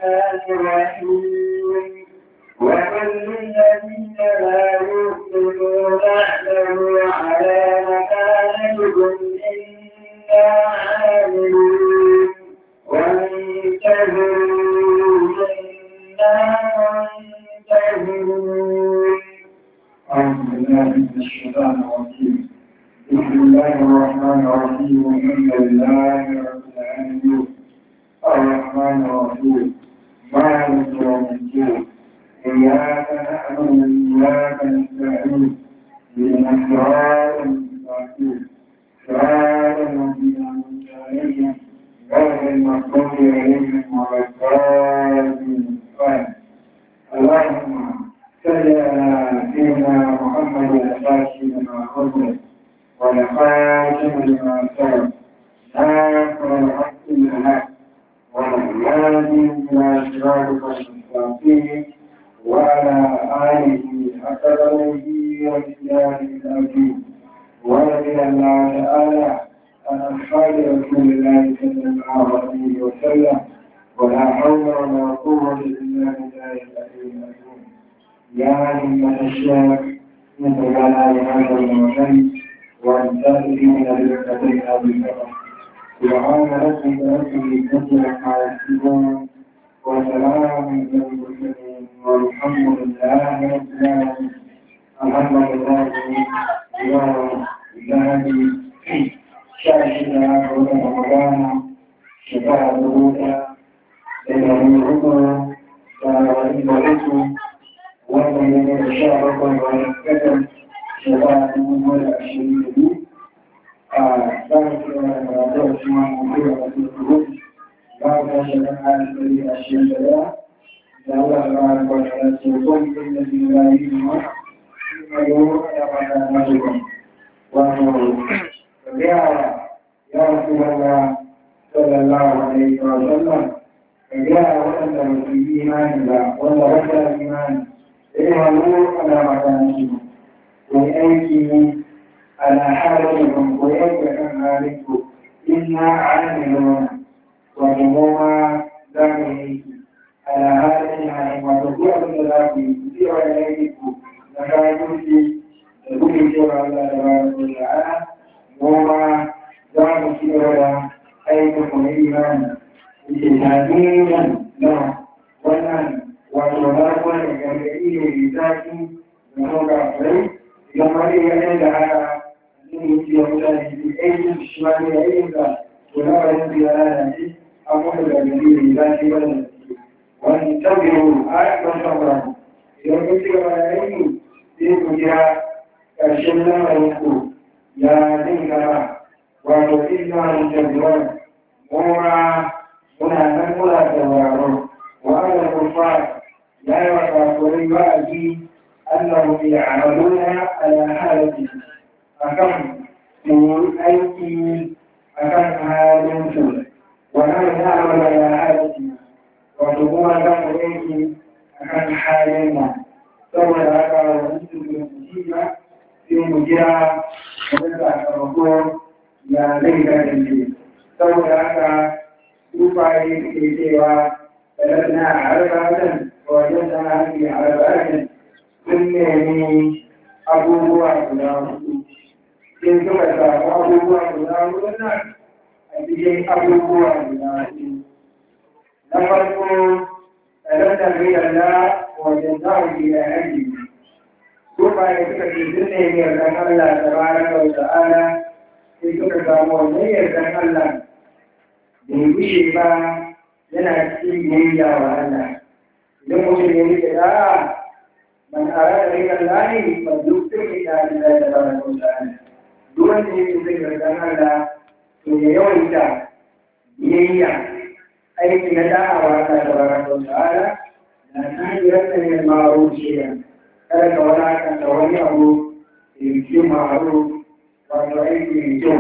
الرحيم وقل للذين لا يؤمنون اعملوا على مكانتكم إنا عاملون وانتهوا إنا منتهون أعوذ بالله من الشيطان الرجيم بسم الله الرحمن الرحيم الحمد لله رب العالمين الرحمن الرحيم مالك يوم الدين إياك نعبد وإياك نستعين اهدنا الصراط المستقيم صراط الذين أنعمت عليهم غير المغضوب عليهم ولا الضالين آمين. اللهم صل على سيدنا محمد الفاتح لما خلق ولخاتم لما سبق ناصر الحق بالحق والهادي الى صراطك المستقيم وعلى اله حق قدره ومقداره العظيم ورضي الله تعالى عن اصحاب رسول الله صلى الله عليه وسلم ولا حول ولا قوه الا بالله العلي العظيم يا همة الشيخ من لنا لهذا الموطن وانتهي من الرقتين بالفقر سبحان ربك رب العزة عما يصفون وسلام على المرسلين والحمد لله رب العالمين الحمد لله يوم الذهبي شاشنا قول رمضان شفاعة الهدى إلى العمر وإلى الرسل wannan yana da sha bakwai wani kadar shekara dubu biyu da ashirin da biyu a tsarin cewa da karatu a cikin wani mutu da wasu kuro ba a ta shekara a cikin ashirin da daya da Allah ta ba da kwata da ce kwan yin da biyu da yi ne ma shi ma yi wani da ba da na shi kwan wato da gaya ya wasu wanda sallallahu alaihi wa sallam ka gaya waɗanda ba su yi imani ba wanda wata imani اعملوا على مكانتكم وأيدي على حالكم ويجب ذلكم إنا عاملون وجموعا ذلك على حالنا وتقوى بالذات في إليكم نكايتي تقول سوى الله تبارك وتعالى وما ذلك سوى أيكم الإيمان إجتهاديا له wannan wato na wani gargaɗi ne da zafi da roga furai idan wani ya yi da haka zai yi ciye mutane su aikin shi ma ne ya yi da to na wani su ya lalace an kuma gargaɗi da zafi wani da su wani tabbiro a yakan samura idan kun ci gaba da aiki sai ku jira ƙarshen lamarin ku ya zai gaba wato ina wani tabbiron mura muna nan muna sauraro وعلى الكفار لا يتوفرون وأبي أنهم يعملون على حالته أكم من أيدي أكم حالته ونحن نعمل على حالتنا وتقوم كم أيدي أكم حالنا ثم هذا ونسل المصيبة في مجرى ونسع الرسول يا ليت الجيل ثم هذا يفعل في سوى فلسنا عرفة وجدنا هذه عرفة sun nemi abubuwa guda hudu sai suka samu abubuwa guda hudu nan a cikin abubuwa guda hudu na farko tsarantar riyalla wajen zaɓi da yanki Kuma da suka ce sun nemi yardan Allah ta baraka wa ta'ala sai suka samu wannan yardan Allah bai gushe ba yana cikin biyayya wa Allah. Idan mutum ya rike da'a man arada rika lahi fa duk sai da Allah da baraka wa ta'ala. Duk wanda yake zai yardan Allah to ya yawaita biyayya aiki na da'a wa Allah da baraka wa ta'ala na tahiyar da ne ma'ruf shi'a. Kada ka wadata wani abu da yake ma'ruf wato aiki mai kyau.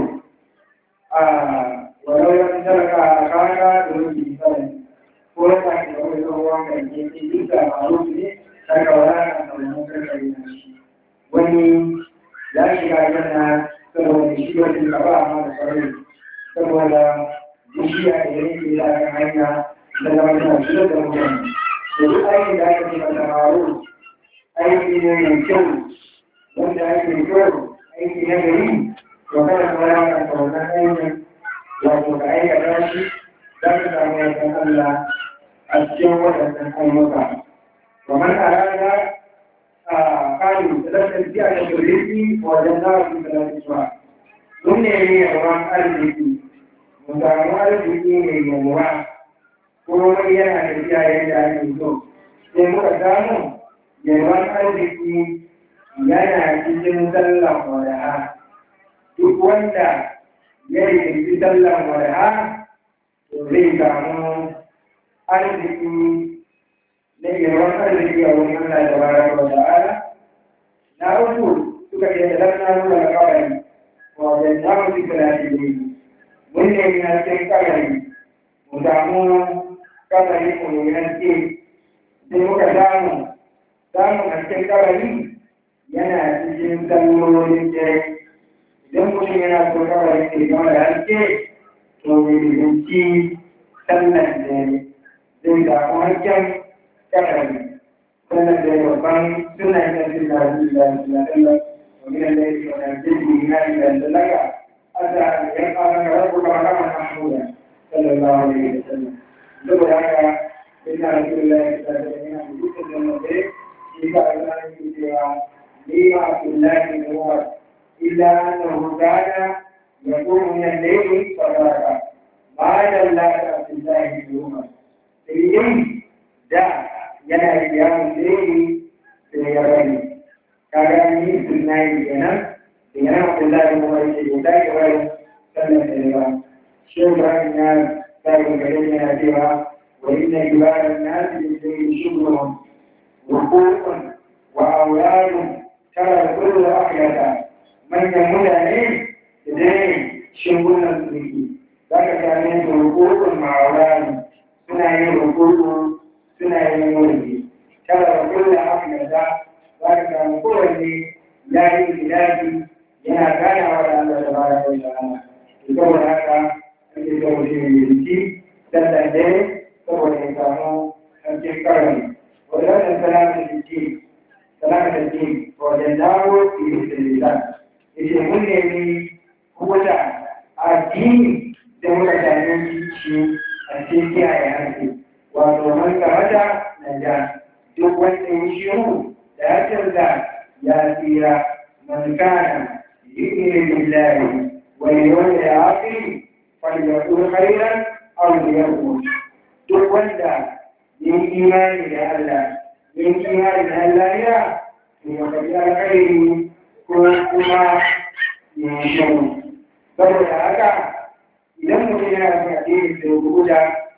ولو لم ترك أخاك دون مثال ولك لو يروى كان يجي لك معروف لك ولا أن تكون wani ya shiga yana saboda shi wani gaba a mara sarari saboda bishiya da yake da kan hanya da zama suna shirar da mutane da duk aikin da aka ce masa maro aiki ne mai kyau wanda ake kyau aiki na gari to kada ka rana ka wannan aikin wato ka aikata shi za ka samu yardan Allah a cikin waɗannan ayyuka. Kamar a rana a kanu da lantar biya da turiki wajen nafi da lantarwa. Mun ne ne yawan arziki, mu samu arziki mai yawa, kuma yana da biya yadda ake so. Sai muka samu yawan arziki yana cikin sallan wada'a. Duk wanda ya yi sallan wada'a, to zai samu arziki na yawan arziki a wurin Allah da bara wa ta'ala na uku suka ce da lana nuna kawai wa da namu su kula da ne mun ne na cikin kawai mu samu kawai mu yi haske sai muka samu samun hasken kawai yana cikin sallolin dare idan mutum yana so kawai ne gama da haske to ya binci sallan dare zai samu hasken كفري كان الربان سنة النبي صلى الله عليه وسلم ومن الليل ونزله نائبا لك أتى أن يبقى لك ربك مقاما محمودا صلى الله عليه وسلم ثم هذا إن رسول الله صلى الله عليه وسلم يقول النبي في كلام سوى لي عبد الله بن عمر إلا أنه كان يقوم من الليل فبركة ما دل عبد الله بن عمر da yana da yawon tsere da ya bari kaga ni sunna yi kenan da yana Abdullahi kuma yake da dai bari sallan da ba shi Ibrahim ya sai ga gare yana cewa wa inna ibadan nasi bi sayyi shughulun wa qulun wa awladun tara kullu ahyata manyan mutane da dai shingunan su ne zaka same su rukukun ma'auladun suna yin rukukun suna yin wani kada da kulle haka da za ka samu kowanne ya yi gidaji yana ganawa da Allah da bara da ta'ala to saboda haka ake so mutum ya yi sallan dare saboda ya samu sarkin karami wadannan salamun jiki salamun jiki wajen dawo fi da lisan yace mun nemi kubuta addini da muka same shi a cikin kiyaye hankali wato man kamata na ja duk wanda ya shiru da ya canza ya tsira man kana yu'minu billahi wal yawmil akhir falyaqul khairan aw liyaqul duk wanda ya yi imani da Allah ya yi imani da Allah ya ya faɗi alkhairi ko kuma ya shiru saboda haka idan mutum yana son addini sai guda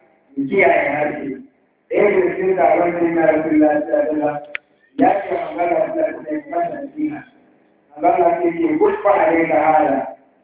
kiyaye harshe ɗaya da cikin taron da yana rasu lafiya ya ce magana da ta yi masa nasiha magana ce ce gusfa a rai ka hala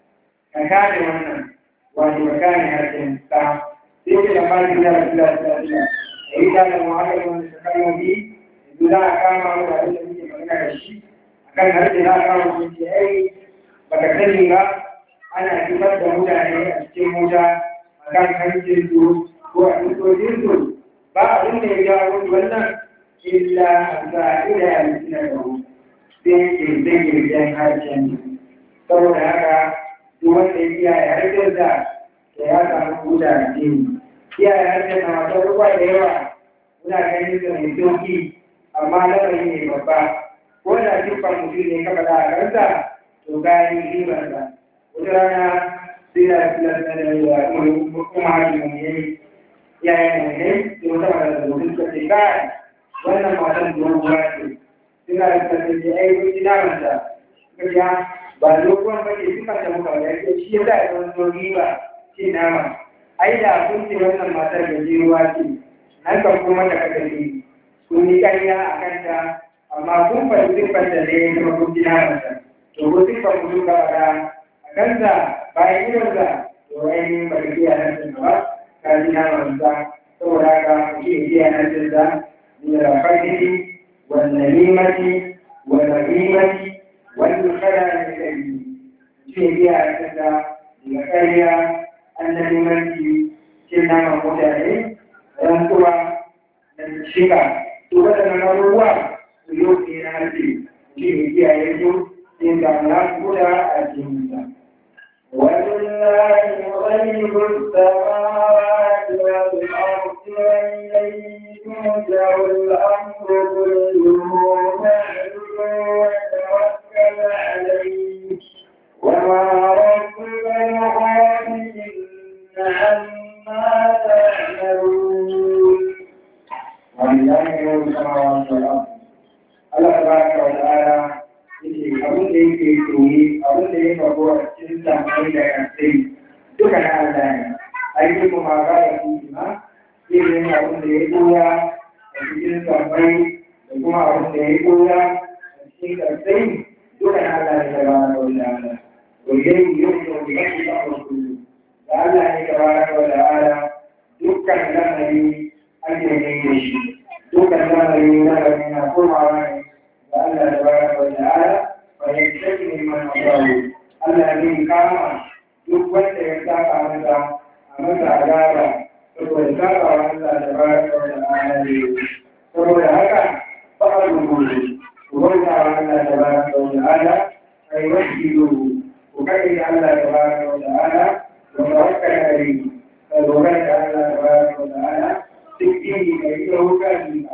ka kare wannan wato ka kare harshen ta sai ce da mali da rasu lafiya da yi da mu haka yi wani shekaru bi yanzu za a kama mu da abin da muke magana da shi akan harshe za a kama mu ce ai baka sani ba ana fitar da mutane a cikin mota akan hancin su ko a cikin su ba abin da ya jawo mutu wannan illa za'ida ya mutu da hu sai ke zai girgin harshen saboda haka duk wanda ya kiyaye harshen da da ya samu huda da jini kiyaye harshen na wata ruwa da yawa muna ganin da mai sauki amma lamari ne babba ko da dukkan mutum ne kafa da a kansa to gani ribarsa wata rana sai da filar da ya kuma hakimin yayi yayin da ne da wata mara da mutum suka ce kai wannan matan doguwa ce suna da kasance ai kun ji naman ta suka ce ba doguwan ba ke suka ta muka ya ce shi ya za a zama dogi ba ce nama ai da kun ce wannan matar da ruwa ce nan kan kuma da kaka ce kun yi ƙarya a kanta amma kun faɗi siffar da ne kuma kun ji naman ta to ko siffar mutum ka faɗa a kansa bayan gidansa to ainihin ba ka iya nan ba كان وانزع سوراك فيه نجزة من الفجر والنميمة والرهيمة والخلل الكريم فيه بها نجزة من الكرية النميمة كنا مقتعين rantsuwa da shiga to waɗannan abubuwa su yau ne na harshe shi ne kiyaye su sai ga na kuda a cikinsa. ولله غيب السماوات والأرض وإليه يرجع الأمر كله فاعبده وتوكل عليه وما ربك بغافل عما تعملون ولله يوم السماوات والأرض Allah tabaraka wa ta'ala yake abin da yake koyi abin da ya faru a cikin samai da kasai duka na Allah ne aiki kuma ga da su ma irin abin da ya koya a cikin samai da kuma abin da ya koya a cikin kasai duka na Allah ne tabaraka wa ta'ala wajen yau da wani yake da wasu da Allah ne tabaraka wa ta'ala dukkan lamari ake ne da shi dukkan lamari na gari na komawa ne da Allah da bara wa ta'ala wa yantaki min man asawu Allah ne kama duk wanda ya saka masa a masa azaba saboda saka wa Allah da bara wa ta'ala ne saboda haka fa al-umuru ku bauta wa Allah da bara wa ta'ala kai wajibu ku kai Allah da bara wa ta'ala wa tawakkal alayhi ka dogara da Allah da bara wa ta'ala duk inda kai ɗaukar ka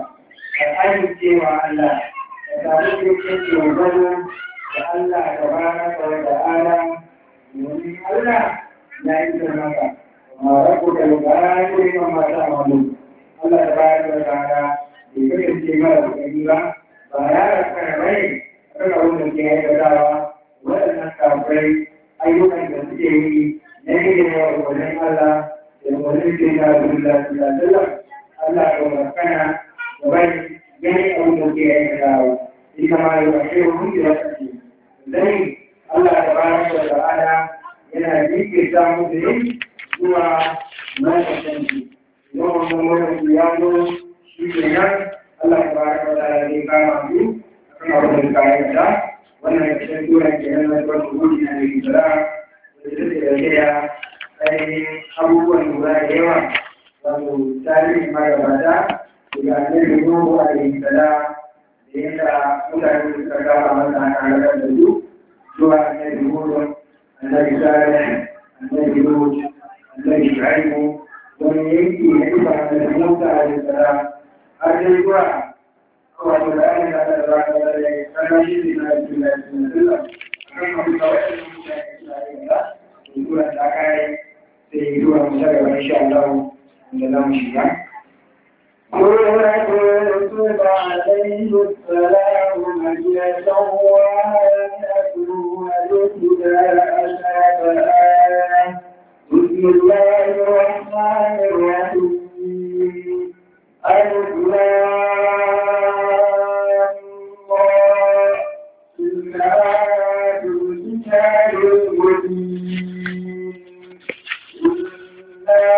amincewa Allah da samu cikin dogaro da Allah da baraka wa ta'ala domin Allah ya yi da maka ma rabu da lugara ne ma mata mamu Allah da baraka wa ta'ala bai kasance mara kokari ba ba ya rasa rai raka wanda ke aikatawa waɗannan kafirai ayyukan da suke yi na gina wa wajen Allah da wajen ke da Abdullahi sallallahu alaihi wasallam Allah ya wakana da bai gani abin da ke aikatawa إنما يؤخرهم إلى الأجل لذلك الله تبارك وتعالى yana jinkirta musu yin zuwa lokacin su yawan mamman ya zo shi ke nan Allah ta bari wa ta'ala zai kama su a kan abin da kayan da wannan cikin turan ke nan na tuwan gudu na da gidara da su ke dauke da ainihin abubuwan lura da yawa wato tarihin magabata daga annabi Nuhu alaihi salam da yadda mutane suka kama masa a halakar da su zuwa annabi Nuhu annabi Salih annabi Lut annabi Shu'aibu wani yanki na ifa annabi Musa alaihi salam har dai zuwa wato da ayyukan da Allah ta bada da kana shi ne na cikin da cikin sallah kan abu da wani mutane suna yin da zuwa da kai sai zuwa mu saka insha Allah da zamu shiga سورة يوسف عليه السلام مكية وآية والابتداء شابها بسم الله الرحمن الرحيم ألف تلك آيات الكتاب المبين إنا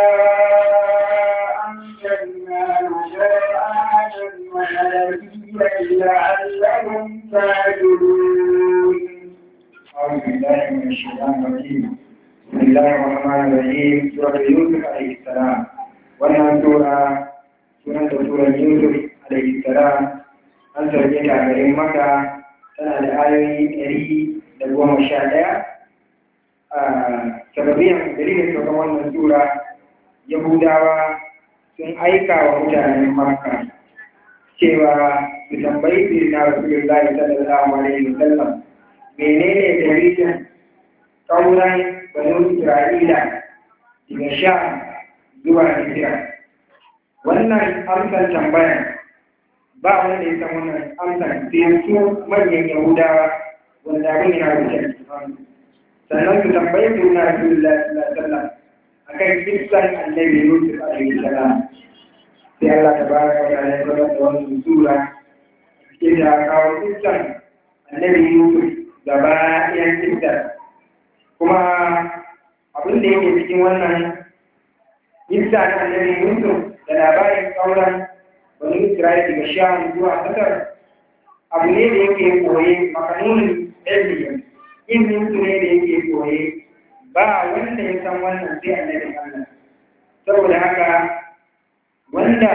أنزلناه قرآنا وعربيا لعلهم تعقلون أعوذ بالله من الشيطان الرجيم بسم الله الرحمن الرحيم سورة يوسف عليه السلام wannan sura sunan da suran Yusuf alaihi salam an sauke ta a garin Makka tana da ayoyi ɗari da goma sha ɗaya a sababiyan dalilin sauran wannan sura Yahudawa sun aika wa mutanen Makka cewa su tambayi birna Rasulullahi sallallahu alaihi wasallam menene dalilin kauran banu Isra'ila daga sha zuwa Hijira. Wannan amsar tambaya ba wanda ya san wannan amsar sai su manyan Yahudawa wanda abin yana rubuce a cikin Sannan su tambayi su na Rasulullah sallallahu alaihi wasallam akan kissan Annabi Yusuf alaihi salam. Sai Allah tabaraka wa ta'ala ya zama da wannan sura ke da kawo kissan Annabi Yusuf gaba ɗayan kissan. Kuma abin da yake cikin wannan Isa na annabi Yusuf da labarin kauran wani Isra'il daga Sham zuwa Masar abu ne da yake koye makanunin ilmi ilmin su ne da yake koye ba wanda ya san wannan sai annabi Allah saboda haka wanda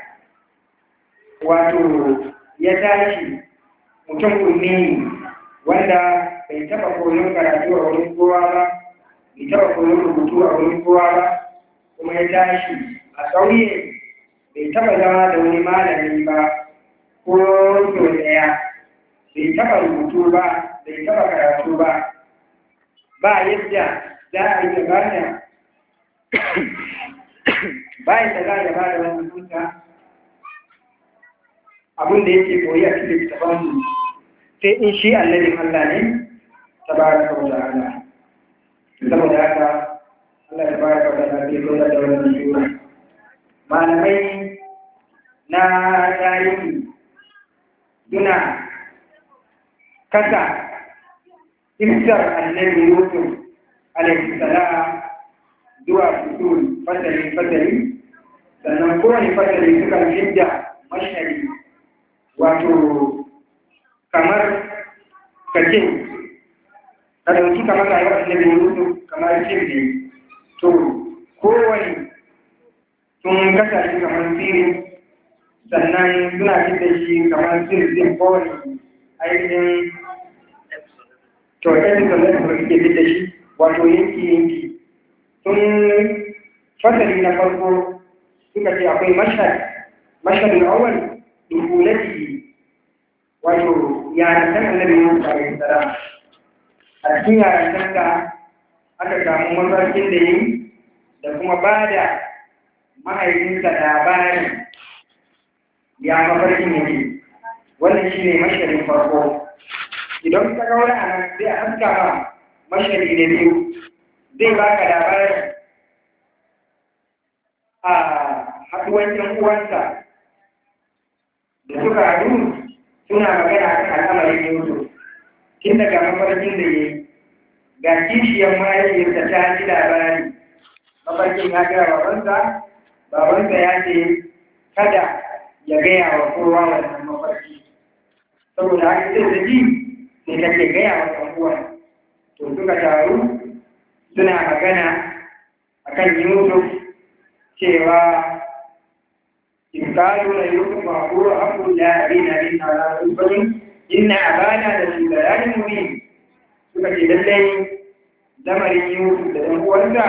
wato ya tashi mutum ummi wanda bai taba koyon karatu a wurin kowa ba bai taba koyon rubutu a wurin kowa ba kuma ya tashi a ƙauye bai taba zama da wani malami ba ko sau ɗaya bai taba rubutu ba bai taba karatu ba ba yadda za a yi gabata bayan da za a gaba da wani hukunta abin da yake koyi a cikin littafansu sai in shi annabin Allah ne ta ba da kawo da Allah saboda haka Allah ta ba da kawo da Allah sai koyar da wani shura malamai na tarihi suna kasa imsar annabi Yusuf alaihi salam zuwa fitul fasali fasali sannan kowane fasali suka fidda mashari wato kamar kace ka dauki kamar rayuwar annabi Yusuf kamar cin ne to kowane sun kasa shi kamar sirri sannan suna fidda shi kamar sirrin kowane ainihin to episode da suke fidda shi wato yanki yanki sun fasali na farko suka ce akwai mashhad mashhad al-awwal dukulati wato yarantan annabi Musa alaihi salam a cikin yarantan da aka samu mafarkin da yi da kuma ba da mahaifinsa labarin ya mafarkin yake wannan shi ne mashhadin farko idan ka kawo a nan sai a haska ba mashhadi na biyu zai baka labarin a haɗuwan ‘yan uwansa da suka haɗu suna magana a kan al'amarin Yusuf, tun daga mafarkin da ya yi, ga kishiyar mahaifiyarsa ta ji labari, mafarkin ya gaya babansa, babansa ya ce kada ya gaya wa kowa wannan mafarki. Saboda haka sai da ji sai kake gaya wa ɗan uwan. To suka taru suna magana akan Yusuf cewa in kalu la Yusuf wa qulu aqul la abina min ala rubin inna abana da shugaban mubin suka ce lallai lamarin Yusuf da ɗan uwansa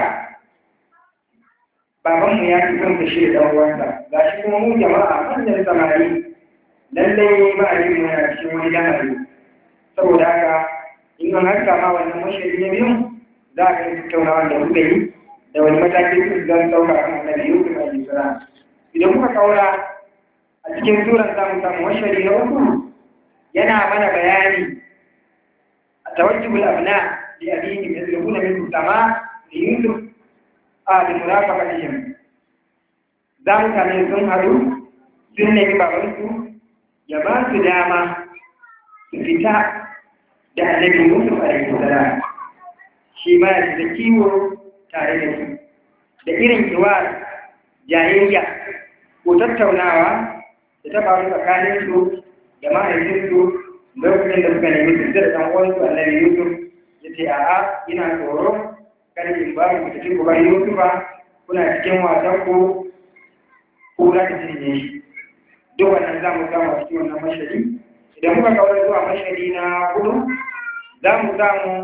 babanmu ya fi son kashe da ɗan uwansa ga shi kuma mu jama'a manyan samari lallai ma'ajin mu yana cikin wani lamari saboda haka in an haska ma wannan mashari na biyu za a kai tattaunawa da kuka yi da wani mataki su zan ɗauka kan annabi Yusuf alaihi salam idan kuka kaura a cikin suran za mu samu mashari na uku yana mana bayani a tawajjubul abna li abihim yadrubuna min sama li Yusuf a bi murafaqatihim za mu same sun haɗu sun nemi babansu ya ba su dama su fita da annabi Yusuf alaihi salam shi ma ya da kiwo tare da su da irin kiwar jayayya ko tattaunawa da ta faru tsakanin su da mahaifinsu lokacin da suka nemi su da ɗan uwansu annabi Yusuf ya ce a'a ina tsoro kada in ba ku tafi ku bar Yusufa kuna cikin wasan ku ko za ta cinye shi duk wannan za mu samu a cikin wannan mashari idan muka kawar zuwa mashari na hudu za mu samu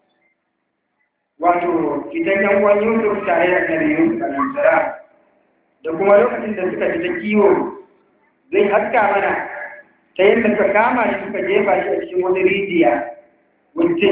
wato fitan yan uwan Yusuf tare da Annabi Yusuf alaihi salam da kuma lokacin da suka fita kiwo zai haska mana ta yadda suka kama shi suka jefa shi a cikin wani rijiya wuce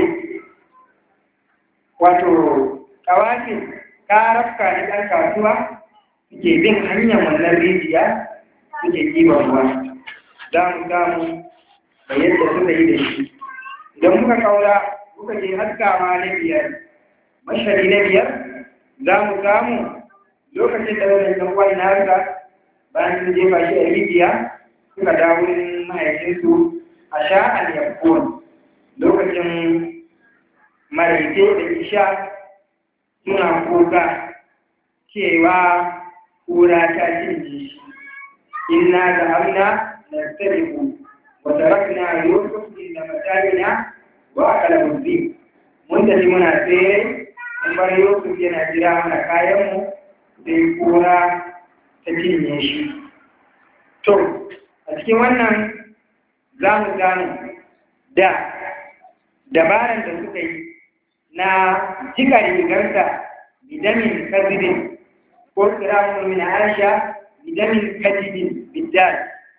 wato kawafin karafka na ɗan kasuwa suke bin hanyar wannan rijiya suke kiwon ruwa za mu samu da yadda suka yi da shi idan muka kaura muka je haskawa na biyar mashari na biyar za mu samu lokacin da wani ɗan wani nasa bayan sun jefa shi a rijiya suka dawo wurin mahaifinsu a sha'an yakon lokacin maraice da isha suna kuka cewa kura ta cinye shi inna da hamna na tsariku wa tarakna yusuf inda matalina wa akala muslim mun tafi muna tsere mun bar yusuf yana jira mana kayanmu sai kura ta cinye shi to a cikin wannan za mu gano da dabaran da suka yi na jika rigarsa bidamin kazibin ko kiramun min aisha bidamin kazibin biddal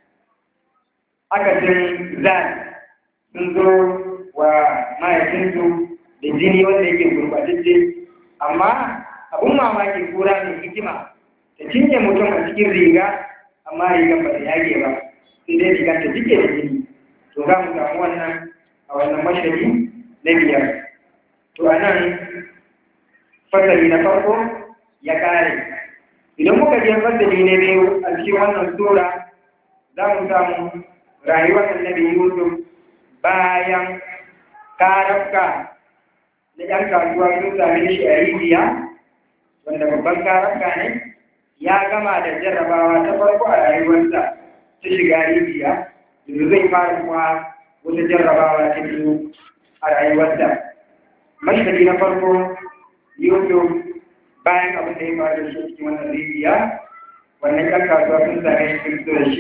aka jin zan sun zo wa mahaifinsu da jini wanda yake gurbatacce amma abun mamaki kura mai hikima ta cinye mutum a cikin riga amma rigar ba ta yage ba sai dai rigar ta jike da jini to za mu samu wannan a wannan mashari na biyar to a nan fasali na farko ya kare idan muka je fasali na biyu a cikin wannan sura za mu samu rayuwar annabi yusuf bayan karafka na ‘yan kasuwa sun same shi a rijiya wanda babban karafka ne ya gama da jarrabawa ta farko a rayuwarsa ta shiga rijiya yanzu zai fara kuma wata jarrabawa ta biyu a rayuwarsa mashari na farko yusuf bayan abin da ya faru da shi cikin wannan rijiya wannan ‘yan kasuwa sun same shi sun da shi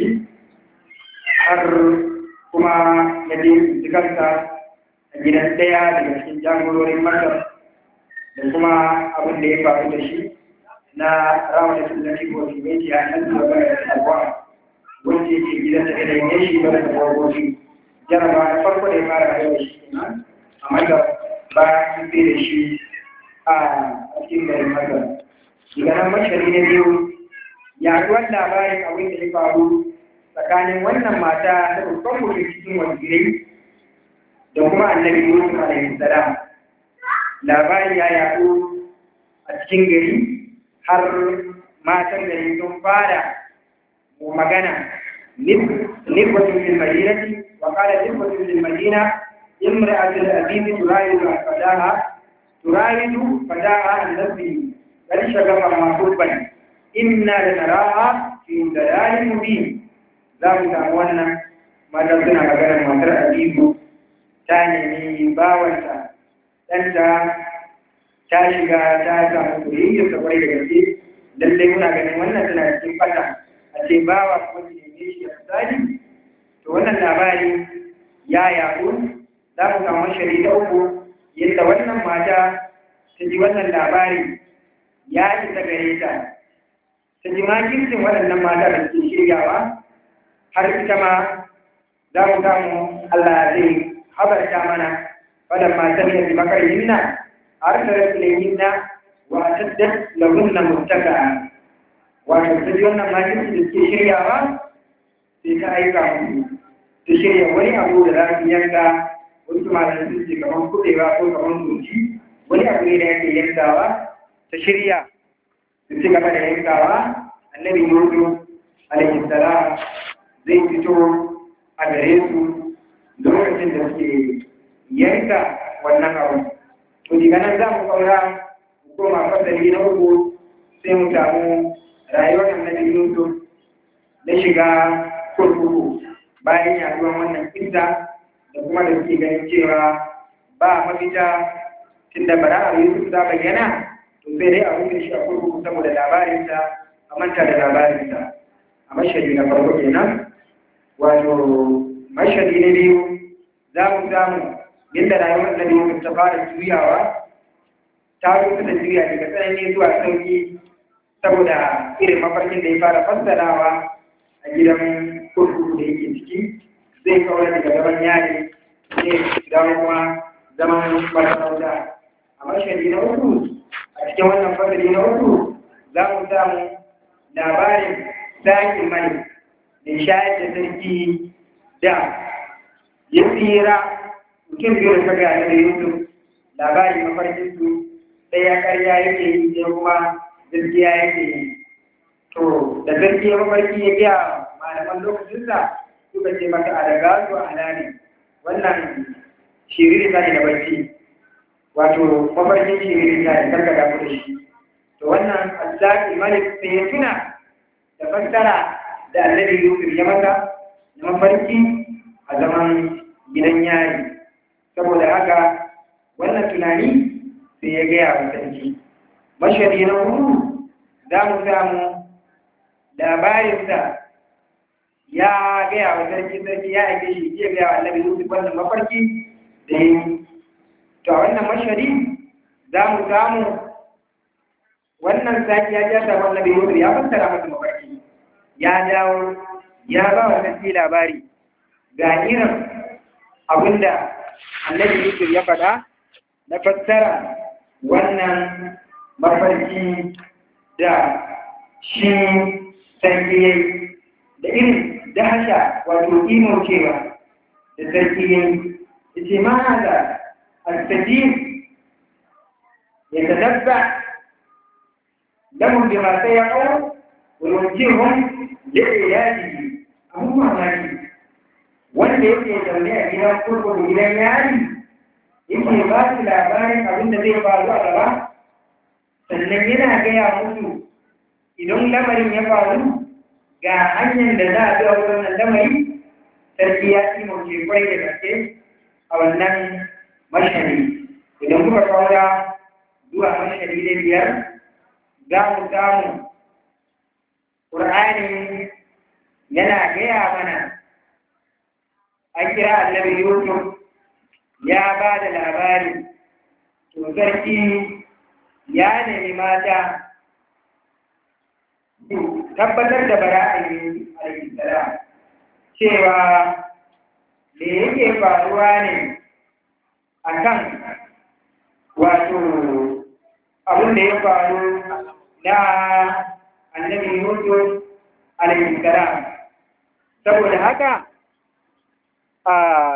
har kuma ya je kansa a gidan ɗaya daga cikin jagororin masar da kuma abin da ya faru da shi na rawar da na shigo shi mai a nan da bada da abuwa wanda yake gidan da ya yi shi bada da wagoshi jaraba na farko da ya fara da shi kenan amma da ba an fi da shi a cikin garin masar daga nan mashari na biyu yaduwar labarin abin da ya faru tsakanin wannan mata ta babban mutum cikin wajirai da kuma annabi Yusuf alaihi salam labari ya yaɗo a cikin gari har matan gari sun fara magana nifwatun fil madinati wa qala nifwatun fil madina imra'atul aziz turayidu fadaha turayidu fadaha an nafsi qad shagafa ma kubban inna lanaraha fi dalalin mubin za mu samu wannan mata suna maganar matar azizu ta nemi bawanta ɗanta ta shiga ta samu soyayya ta kwarai da gaske lallai muna ganin wannan tana cikin fata a ce bawa kuma ki neme shi a tsari to wannan labari ya yaɗu za mu samu shari ta uku yadda wannan mata ta ji wannan labari ya isa gare ta ta ji makircin waɗannan mata da ke shiryawa har ita ma za mu samu Allah zai habarta mana wadda matan da makar yinna har da rasu da yinna wa tadda lahunna mutaka wato ta ji wannan makirci da ke shiryawa sai ta aika musu ta shirya wani abu da za su yanka wasu malam sun ce kamar kuɗewa ko kamar soji wani abu ne da yake yankawa ta shirya su ci gaba da yankawa annabi yusuf alaihi salam zai fito a gare su lokacin da suke yanka wannan abu. To daga nan za mu kaura koma fasali na uku sai mu samu rayuwar annabi Yusuf na shiga kurkuku bayan yaduwan wannan kinta da kuma da suke ganin cewa ba mafita tunda bara a Yusuf ta bayyana to sai dai a rufe shi a kurkuku saboda labarinsa a manta da labarinsa a mashari na farko kenan wato mashadi na biyu za mu samu yadda rayuwar da biyu ta fara juyawa ta rufe da juya daga tsanani zuwa sauki saboda irin mafarkin da ya fara fassarawa a gidan kurkuku da yake ciki zai kawar daga gaban yare zai dawo kuma zaman masarauta a mashadi na uku a cikin wannan fasali na uku za mu samu labarin sakin mani da shayar da sarki da ya tsira mutum biyu da kaga da yusuf labari mafarkin su ɗaya karya yake yi sai kuma gaskiya yake yi to da gaskiya mafarki ya biya malaman lokacinsa suka ce maka a daga su a ne wannan shiriri ta ne da bacci wato mafarkin shiriri ta ne karka damu da shi to wannan azzaki malik sai ya tuna da fassara da annabi Yusuf ya maka na mafarki a zaman gidan yari saboda haka wannan tunani sai ya gaya wa sarki mashari na hudu za mu samu labarinsa ya gaya wa sarki sarki ya aike shi ya gaya wa annabi Yusuf wannan mafarki da yi to a wannan mashari za mu samu wannan saki ya ja sabon annabi Yusuf ya fassara masa mafarki ya dawo ya ba wa sarki labari ga irin abinda annabi Yusuf ya faɗa na fassara wannan mafarki da shi sarki ya da irin dahasha wato imo cewa da sarki ya yi ya ce ma haza alstajin ya tadabba lamun da masu ya kawo wulwajihun da ya yaji abu mamaki wanda yake zaune a gidan kurkuku gidan yari yake ba su labarin abin da zai faru a gaba sannan yana gaya musu idan lamarin ya faru ga hanyar da za a bi a wannan lamari sarki ya ci mace kwai da gaske a wannan mashari idan kuka kaura zuwa mashari da biyar za mu samu ƙur'ani yana gaya mana an kira annabi yusuf ya ba da labari to sarki ya nemi mata tabbatar da bara'ayi alaihissalam cewa me yake faruwa ne a kan wato abin da ya faru na annabi yusuf alaihissalam saboda haka a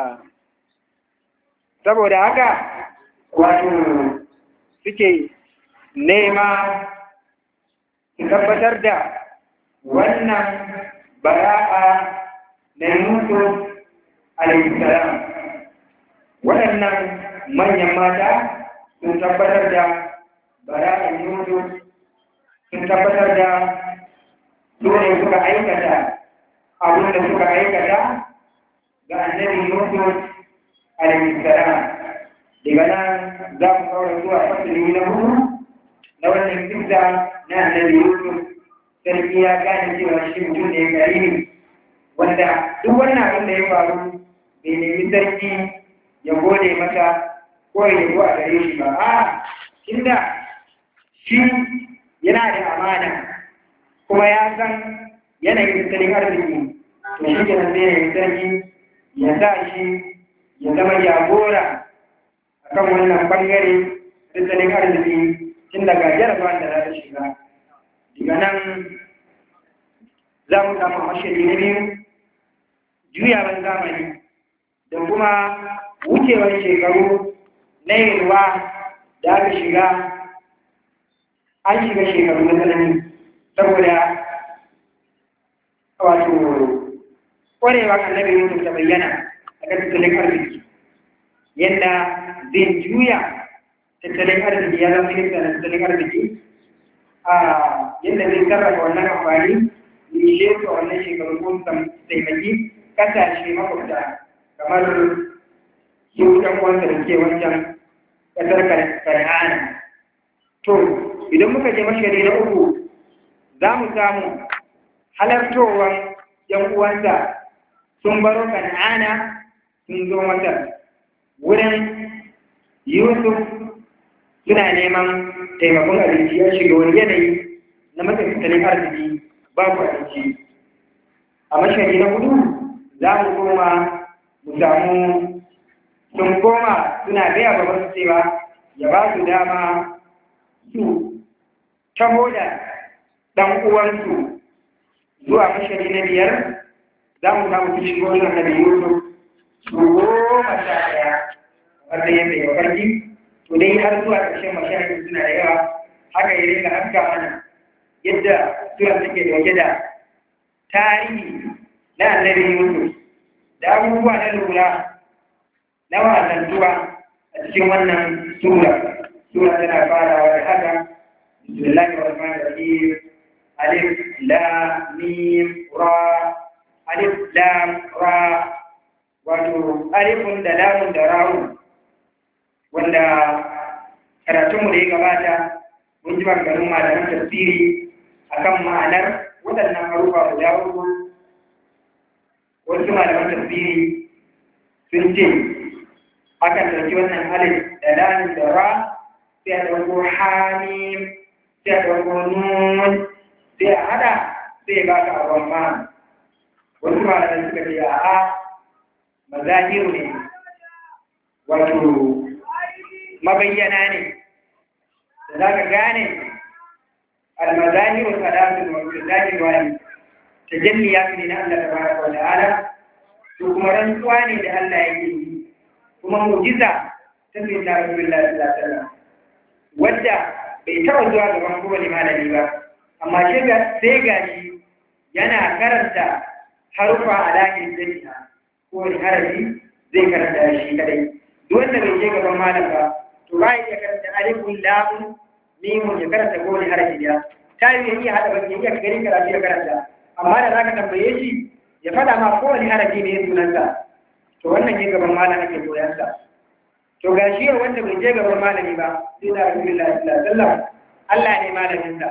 saboda haka wato suke nema su tabbatar da wannan bara'a na Yusuf alaihissalam waɗannan manyan mata sun tabbatar da bara'an Yusuf sun tabbatar da dole suka aikata abin da suka aikata ga annabi Yusuf alaihissalam daga nan za mu kawo zuwa fasili na hudu na wannan kisa na annabi Yusuf sarki ya gane cewa shi mutum ne karimi wanda duk wannan abin da ya faru bai nemi sarki ya gode masa ko ya yabo a gare shi ba a inda shi yana da amana kuma ya san yanayin tattalin arziki to shi ke nan zai sarki ya sa shi ya zama jagora akan wannan bangare tattalin arziki tun daga jarabawan da za ta shiga daga nan za mu samu mashiri na biyu juyawan zamani da kuma wucewar shekaru na yalwa da aka shiga an shiga shekaru na tsanani saboda wato ƙwarewa annabi yusuf ta bayyana a kan tattalin arziki yadda zai juya tattalin arziki ya zama minista na tattalin arziki a yadda zai sarrafa wannan amfani ne shi a wannan shekaru ko taimaki kasashe makwabta kamar su ɗan wanda da ke wancan ƙasar kan'ana to idan muka je mashari na uku za mu samu halartowar yan uwansa sun baro kan'ana sun zo masar wurin yusuf suna neman taimakon abinci ya shiga wani yanayi na matsakaitalin arziki babu abinci a mashari na hudu za mu koma mu samu sun koma suna gaya ba wasu cewa ya ba su dama su taho da ɗan uwansu zuwa mashari na biyar za mu samu su shigo yin annabi yusuf su goma sha ɗaya kamar da yadda ya farki to dai har zuwa ƙarshen mashahidu suna da yawa haka ya rinka haska mana yadda sura take dauke da tarihi na annabi Yusuf da abubuwa na lura na wasantuwa a cikin wannan sura sura tana farawa da haka bismillahir rahmanir rahim alif lam mim ra alif lam ra wato alifun da lamun da ra'un wanda karatunmu da ya gabata mun ji maganganun malaman tafsiri akan ma'anar waɗannan harufa guda uku wasu malaman tafsiri sun ce akan ɗauki wannan alif da lamin da ra sai a ɗauko hamim sai a ɗauko nun sai a haɗa sai ya baka abin ma wasu malaman suka ce a'a mazahiru ne wato mabayyana ne da za ka gane almazahiru salatun wa zahir wani tajalliya ne na Allah tabaraka wa ta'ala to kuma rantsuwa ne da Allah yake yi kuma mu'jiza ta sai da Rasulullahi sallallahu alaihi wasallam wadda bai taɓa zuwa gaban kowane malami ba amma sai ga shi yana karanta harufa a lahin jami'a kowane harafi zai karanta shi kadai duk wanda bai je gaban malam ba to ba ya karanta alifun lamun mimun ya karanta kowane harafi da ta yi ya iya haɗa baki ya iya gani karatu ya karanta amma da za ka tambaye shi ya faɗa ma kowane harafi ne sunansa to wannan ya gaban malam ake koyansa to ga shi wanda bai je gaban malami ba sai da rasulullahi sallallahu alaihi wasallam Allah ne malaminsa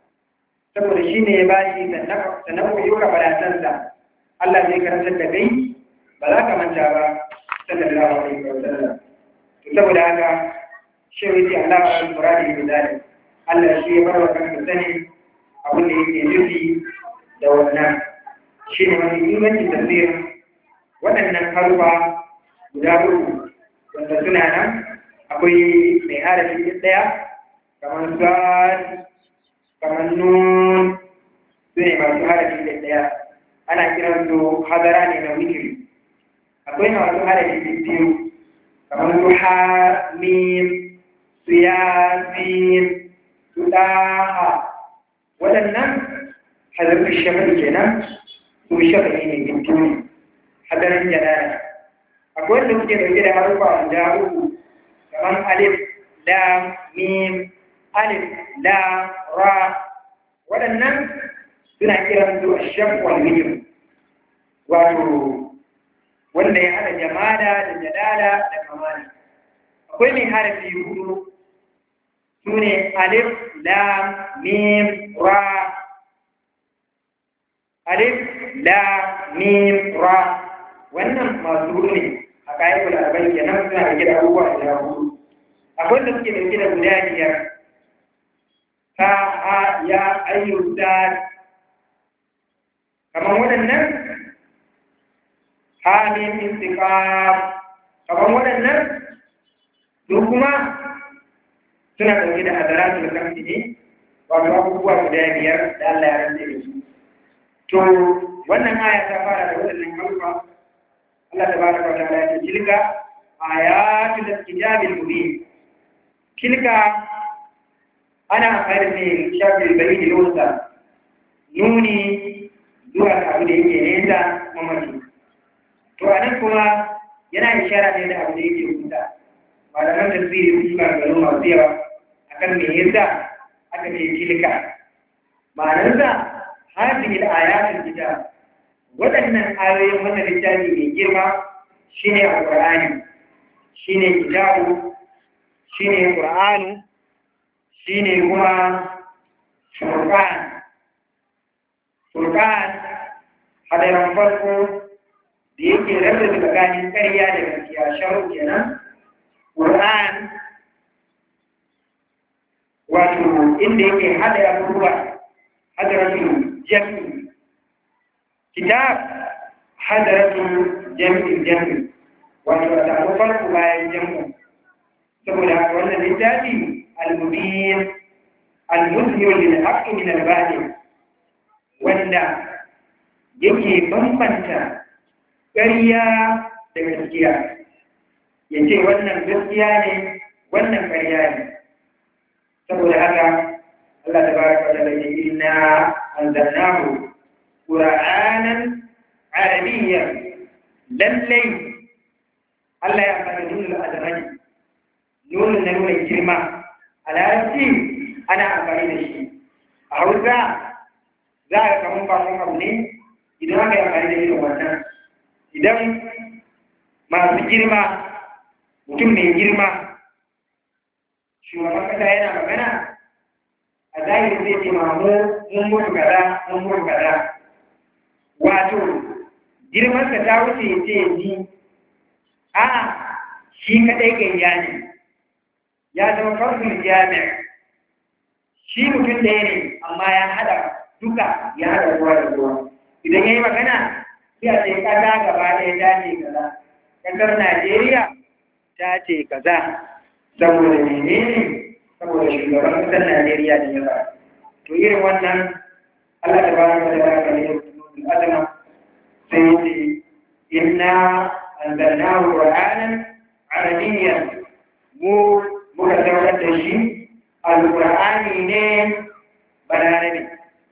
saboda shi ne ya ba shi sannan ku yi baratansa Allah zai karantar da kai ba za ka manta ba sallallahu alaihi wa sallam to saboda haka shi yace Allah ya muradi bi zalim Allah shi ya bar wa kanka sani abin da yake nufi da wannan shi ne wani ingancin tafsirin waɗannan harufa guda uku wanda suna nan akwai mai harafi ɗaya kamar sad kamar nun su ne masu harafi da ɗaya ana kiran su hadara ne na wikiri akwai masu harafi da biyu kamar su ha mim su yasin su ɗaha waɗannan hadarfin shafa'i kenan su shafa'i ne biyu hadarin jalala akwai wanda suke ɗauke da harufa guda uku kamar alif lam mim alif lam ra waɗannan suna kiran su ashaf wal hijr wato wanda ya hada jamala da jalala da kamala akwai mai harafi hudu su ne alif lam mim ra alif lam mim ra wannan masu hudu ne a kayan kulabai kenan suna da gida abubuwa da hudu akwai da suke dauke da guda biyar ta a ya ayyuta kamar waɗannan hamin istiqam kamar waɗannan su kuma suna ɗauke da hadaratul kamfi ne wato abubuwa guda biyar da Allah ya rantse da su to wannan aya ta fara da waɗannan harufa Allah tabaraka wa ta'ala ya ce tilka ayatul kitabil mubin tilka ana amfani da shafi bai da losa nuni zuwa ga abu da yake nesa mamaci to a nan kuma yana ishara ne da abu da yake kusa malaman tasiri su suka gano masu yawa akan me yasa aka ce tilka ma'anarsa hadhihi al-ayatul kitab waɗannan ayoyin wannan littafi mai girma shine alqur'ani shine kitabu shine qur'anu shine kuma furqan furqan hadaran farko da yake rabe tsakanin ƙarya da gaskiya sharu kenan qur'an wato inda yake hada abubuwa hadaratu jami kitab hadaratu jami jami wato a samu farko bayan jami saboda haka wannan littafi al-mubin al-muzhir lil haqq min al-batil wanda yake bambanta ƙarya da gaskiya yace wannan gaskiya ne wannan ƙarya ne saboda haka Allah tabaraka wa ta'ala yace inna anzalnahu qur'anan arabiyyan lallai Allah ya faɗa nuna azamani nuna na nuna girma a larabci ana amfani da shi a hausa za a kamun bakon abu ne idan aka yi amfani da irin wannan idan masu girma mutum mai girma shugaban kasa yana magana a zahiri zai ce ma mu mun mutu kaza mun mutu kaza wato girmansa ta wuce ya ce ni a shi kaɗai gayya ne ya zama farkon jami'a shi mutum ɗaya ne amma ya haɗa duka ya haɗa ruwa da ruwa idan ya yi magana sai a ce ƙasa gaba ɗaya ta ce kaza ƙasar najeriya ta ce kaza saboda menene saboda shugaban ƙasar najeriya da ya ba to irin wannan allah ta ba mu da ba ne azama sai ya ce inna anzalnahu qur'anan arabiyyan mu muka saukar da shi alƙur'ani ne balarabe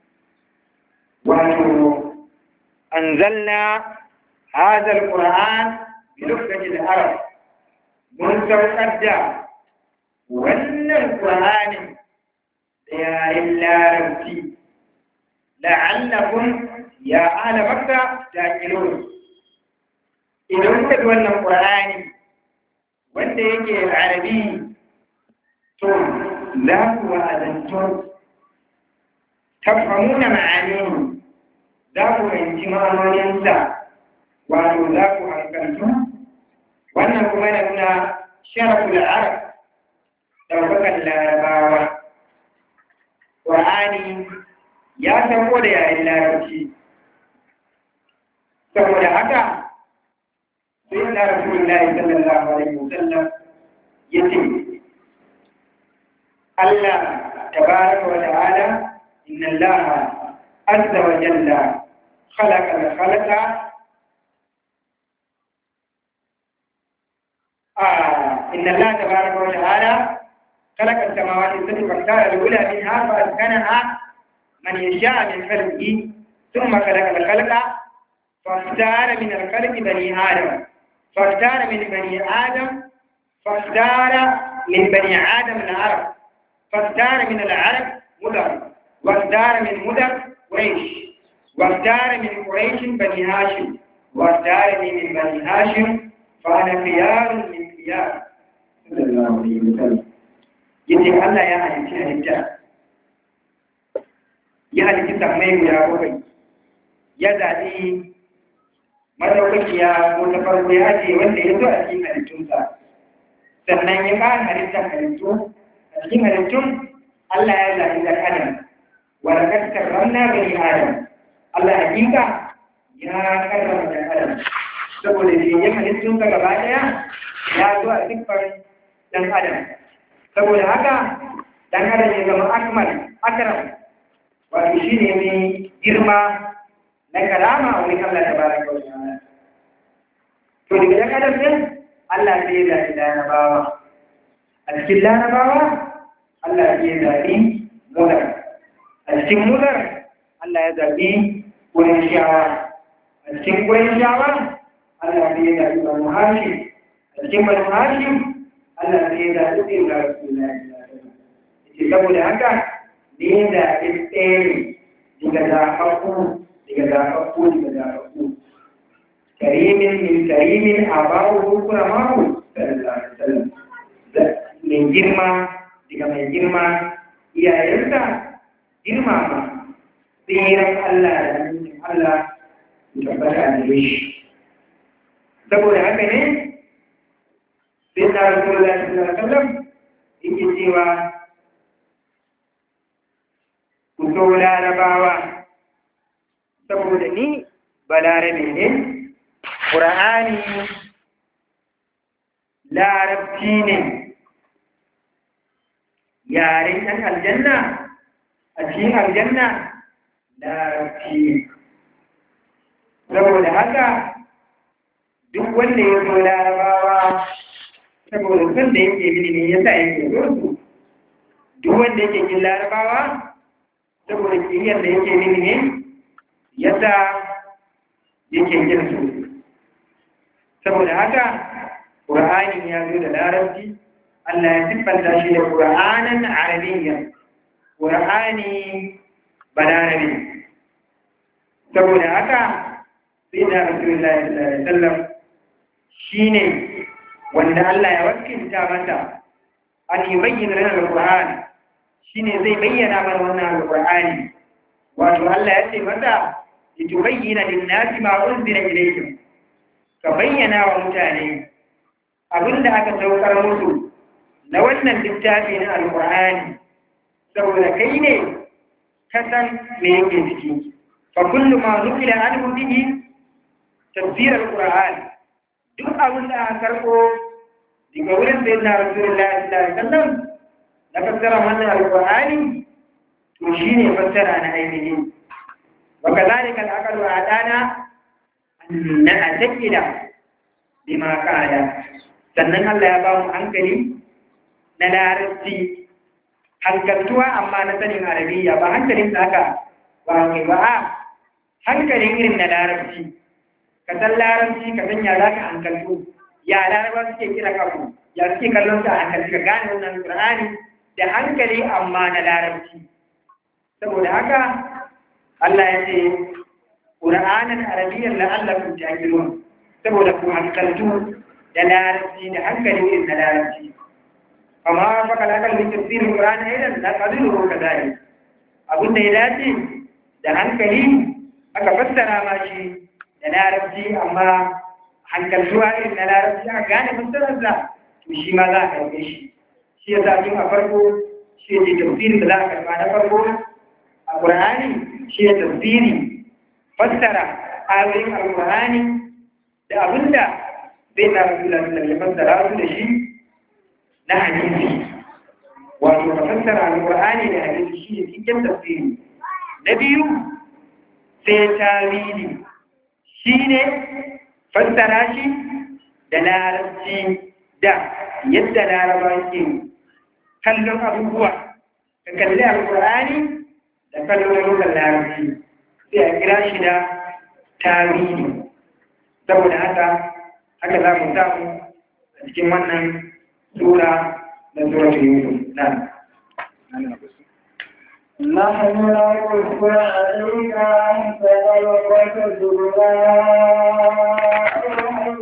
wato anzalna hadha alquran bi lughati al-arab mun saukar da wannan qur'anin da yaren larabci la'allakum ya ahla makka taqilun idan kuka wannan qur'ani wanda yake arabi to za ku wa'azantu tafhamuna ma'anihi za ku fahimci ma'anoninsa wato za ku hankaltu wannan kuma yana nuna sharaful arab ɗaukakan larabawa ƙwa'ani ya sauko da yayin larabci saboda haka sai na rasulullahi sallallahu alaihi wasallam ya ce Allah tabaraka wa ta'ala inna Allah azza wa jalla khalaqa al-khalaqa آه إن الله تبارك وتعالى خلق السماوات السبع فاختار الأولى منها فأسكنها من يشاء من خلقه ثم خلق الخلق فاختار من الخلق بني آدم فاختار من بني آدم فاختار من بني آدم العرب فاختار من العرب مدر واختار من مدر قريش واختار من قريش بني هاشم واختارني من بني هاشم فأنا خيار من خيار صلى الله عليه وسلم yace Allah ya halitta halitta ya halitta sammai guda bakwai ya zaɓi madaukakiya ko ta farko ya ce wanda ya zo a cikin halittunsa sannan ya ƙara halittar halittu a cikin halittun Allah ya zaɓi ɗan adam wa laqad karramna bani adam Allah hakika ya karrama ɗan adam saboda shi ya halittunsa gaba ɗaya ya zo a siffar ɗan adam saboda haka ɗan adam ya zama akmal akram wato shi ne mai girma na karama a wurin Allah ta baraka wa ta'ala to daga ɗan adam ɗin Allah sai ya zaɓi larabawa a cikin larabawa Allah sai ya zaɓi mudar a cikin mudar Allah ya zaɓi wurin shawa a cikin wurin shawa Allah sai ya zaɓi banu hashim a cikin banu hashim Allah sai ya zaɓi ɗin ga rasulullahi ce saboda haka ne da ɗaya daga zaɓaɓɓu daga zaɓaɓɓu daga zaɓaɓɓu karimin min karimin a bawo kuna mako mai girma daga mai girma iyayensa girma ma tsiran Allah da nufin Allah da tabbata a gare shi saboda haka ne sai na rasulullah sallallahu alaihi wasallam yake cewa ku so larabawa saboda ni balarabe ne ƙura'ani larabci ne yaren ɗan aljanna a cikin aljanna larabci ne saboda haka duk wanda ya zo larabawa saboda son da yake bilimi ya sa yake zo su duk wanda yake kin larabawa saboda kiriyar da yake bilimi ya sa yake kin su saboda haka ƙur'ani ya zo da larabci Allah ya siffanta shi da ƙur'anin arabiyya ƙur'ani balarabi saboda haka sai da rasulullah sallallahu alaihi wasallam shine wanda Allah ya wakilta masa an yubayyana lana al-Qur'an shine zai bayyana mana wannan alqur'ani wato Allah ya ce masa litubayyana lin-nasi ma unzila ilayhim ka bayyana wa mutane abinda aka saukar musu na wannan littafi na alqur'ani saboda kai ne ka san me yake ciki fa kullu ma nukila anhu bihi tafsir alqur'an duk abin da aka karbo daga wurin sayyidina rasulullahi sallallahu alaihi wasallam na fassara wannan alqur'ani to shine fassara na ainihi wa kadhalika al-aqlu adana na atakida bima qala sannan Allah ya ba mu hankali na larabci hankaltuwa amma na sanin arabiya ba hankalin da aka ba mai ba a hankalin irin na larabci ka san larabci ka san ya za ka hankaltu ya laraba suke kira kafu ya suke kallon ta hankalci ka gane wannan qur'ani da hankali amma na larabci saboda haka Allah ya ce qur'anan arabiyyan la'allakum ta'qilun saboda ku hankaltu da larabci da hankali irin na larabci amma fa kala kan min tafsirin qur'ani aidan la qadiru kadalik abin da ya dace da hankali aka fassara ma shi da larabci amma hankaltuwa irin na larabci aka gane fassararsa to shi ma za a karɓe shi shi ya sa tun a farko shi ya ce tafsirin da za a karɓa na farko a ƙur'ani shi ya tafsiri fassara ayoyin alƙur'ani da abin da zai na rasulullah ya fassara su da shi na hadisi wato ka fassara alƙur'ani da hadisi shi ne cikin tafsiri na biyu sai tawili shi ne fassara shi da larabci da yadda laraba ke kallon abubuwa ka kalli alkur'ani da kallon rukun larabci sai a kira shi da tawili saboda haka haka za mu samu a cikin wannan sura da suratul yusuf na نحن نقص عليك أحسن القصص بما أوحينا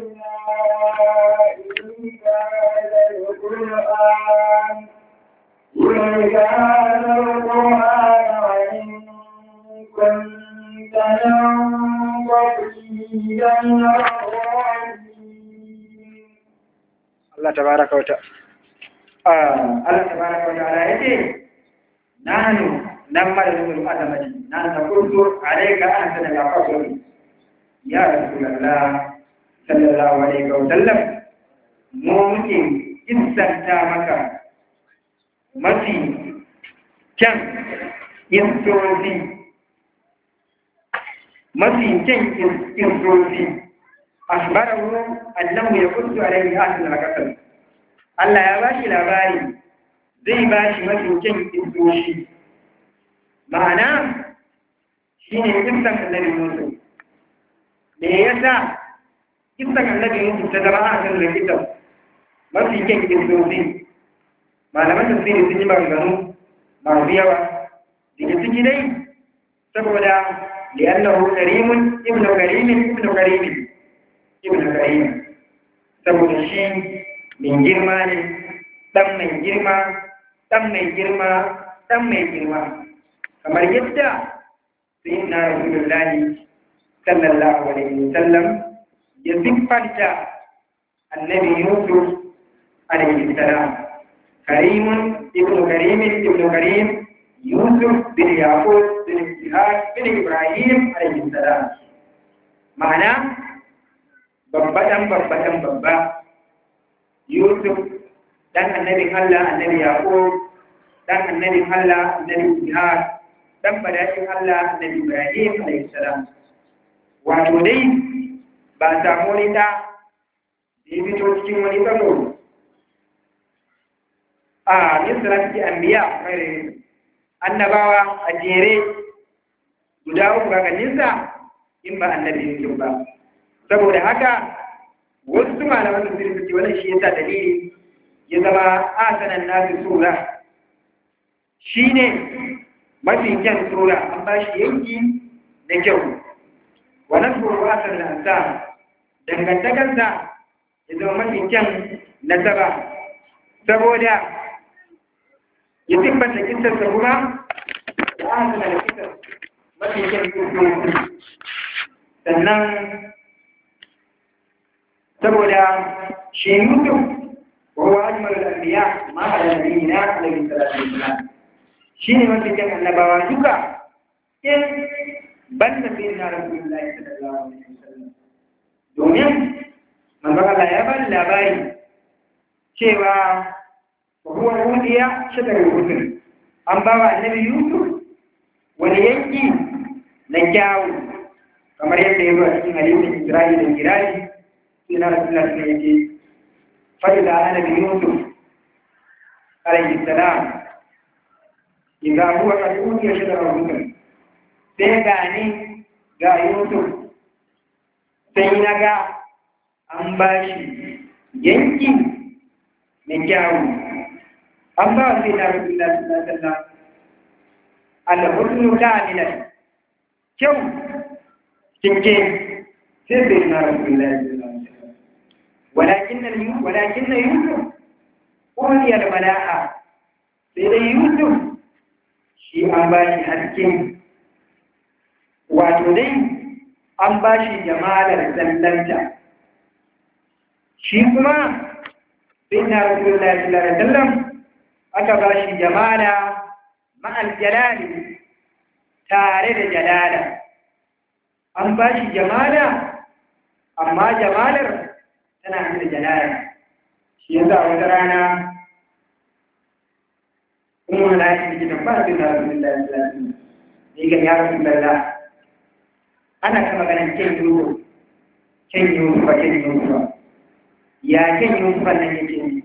إليك هذا القرآن إليك هذا القرآن وإن كنت من قبله Allah tabaraka wa ta'ala Allah tabaraka wa ta'ala yace nahnu nammadu al-adamati na naqulu alayka ahsan al-qasr ya rasulullah sallallahu alaihi wa sallam mu muke kissanta maka mafi kyan kissosi mafi kyan kissosi akhbarahu annahu yaqussu alayhi ahsan al-qasr Allah ya bashi labari zai bashi mafi kyan kissoshi ma'ana shine kissan annabi Musa me yasa kissan annabi Musa ta zama ahsan al-qasr mafi kyan kissosi malaman tafsiri sun yi maganganu masu yawa daga ciki dai saboda li'annahu karimun ibnu karimin ibnu karimin ibn karim saboda shi mai girma ne dan mai girma dan mai girma dan mai girma kamar yadda sayyidina rasulullahi sallallahu alaihi wasallam ya siffanta annabi yusuf alaihi salam karimun ibn karim ibn karim yusuf bin yaqub bin ishaq bin ibrahim alaihi salam ma'ana babba ɗan babba ɗan babba yusuf ɗan annabin allah annabi yaƙo ɗan annabin allah annabi ishaq ɗan badaɗin allah annabi ibrahim alaihissalam wato dai ba samu wani ɗa da ya fito cikin wani tsaro a misra suke anbiya mai annabawa a jere guda uku ganinsa in ba annabi yusuf ba saboda haka wasu malaman da suke suke wannan shi yasa dalili ya zama asanan nasu sura shine mafi kyan sura an ba shi yanki da kyau wannan sura asan da ansa dangantakarsa ya zama mafi kyan nasaba saboda ya siffanta kisarsa kuma da aka da kisar mafi kyan kisosi sannan saboda shi mutum وهو أجمل الأنبياء ما على نبينا عليه الصلاة والسلام شيني ما في كان النبوة جوكا إن بل سيدنا رسول الله صلى الله عليه وسلم domin manzon ya ba labari cewa huwa hudiya shadar rusul an ba wa annabi Yusuf wani yanki na kyawu kamar yadda ya zo a cikin hadisin Isra'ila da Kiraji sai na Rasulullah sallallahu alaihi فإذا أنا بيوسف عليه السلام إذا هو قد أوتي شجر الرسل سيغاني ga Yusuf sai na ga an ba shi yanki mai kyawu an ba sai na rasu da sallallahu alhusnu kamilan kyau cike sai sai na rasu da ولكن ولكن يوسف أولي الملاءة سيدي يوسف شيء أن باشي حسكين وتدي أن باشي جمال الزلزلة شيء كما سيدنا رسول الله صلى الله عليه وسلم أكباشي جمالا مع الجلال تارد جلالا أن باشي جمالا أما جمالا tana hannun da jalala shi yanzu a wata rana kuma wani lafi da gidan ba su da rasu da lafi ne ga ya rasu da la ana kama ganin kyan yiwu kyan yiwu ba kyan yiwu ba ya kyan yiwu ba nan yake yi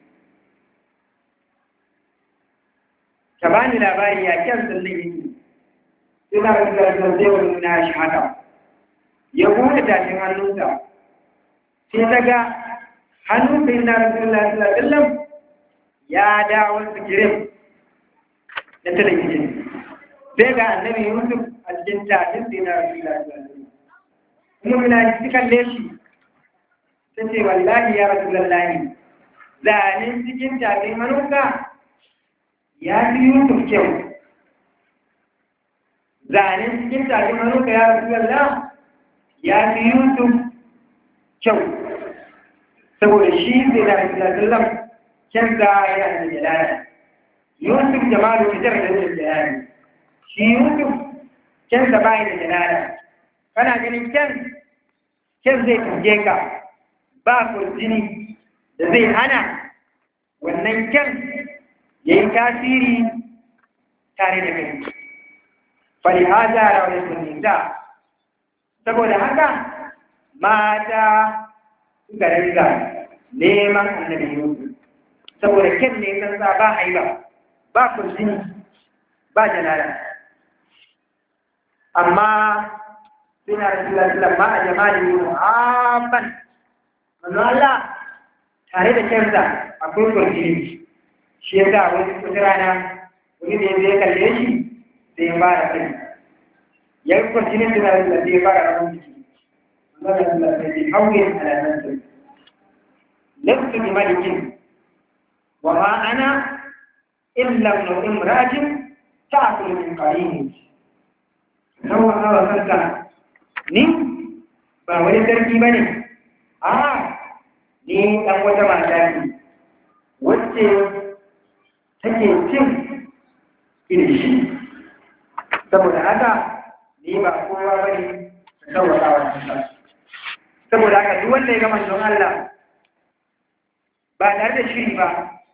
ka ba ni labari ya kyan sannan yake sai na rasu da rasu zai wani na shi haka ya buɗe tashin hannunsa sai ta ga hannun sai na rasulullah sallallahu alaihi wasallam ya dawo sikirin da talabijin sai ga annabi yusuf a cikin tafin sai na rasulullah sallallahu alaihi wasallam kuma muna ji kalle shi ta ce wallahi ya rasulullah zanen cikin tafin hannunka ya fi yusuf kyau zanen cikin tafin hannunka ya rasulullah ya fi yusuf kyau saboda shi zai da rasulullah kyan za ya da jalala yusuf jamalu fitar da zai jalala shi yusuf kyan sa bai da jalala kana ganin kyan kyan zai kuje ka ba kurjini da zai hana wannan kyan ya yi tasiri tare da kai fari haza rawar sunninta saboda haka mata suka ringa neman annabi Yusuf saboda kyan ne kan sa ba haiba ba kurjini ba jalala amma suna rasulullah sallallahu ma a jamali mu'amman manzo Allah tare da kyansa akwai kurjini shi ya sa wani wata rana wani da ya kalle shi sai ya fara kai ya yi kurjinin suna rasulullah sai ya fara rawar jiki بحول على نفسه لست بملك وما أنا إلا ابن امرأة تأكل من قرينه هو هو سلطة ni ba wani sarki ba ne a ni ɗan wata mata ce wacce take cin kirishi saboda haka ni ba kowa ba ne ka sauwaka wa saboda haka duk wanda ya ga manzon Allah ba tare da shiri ba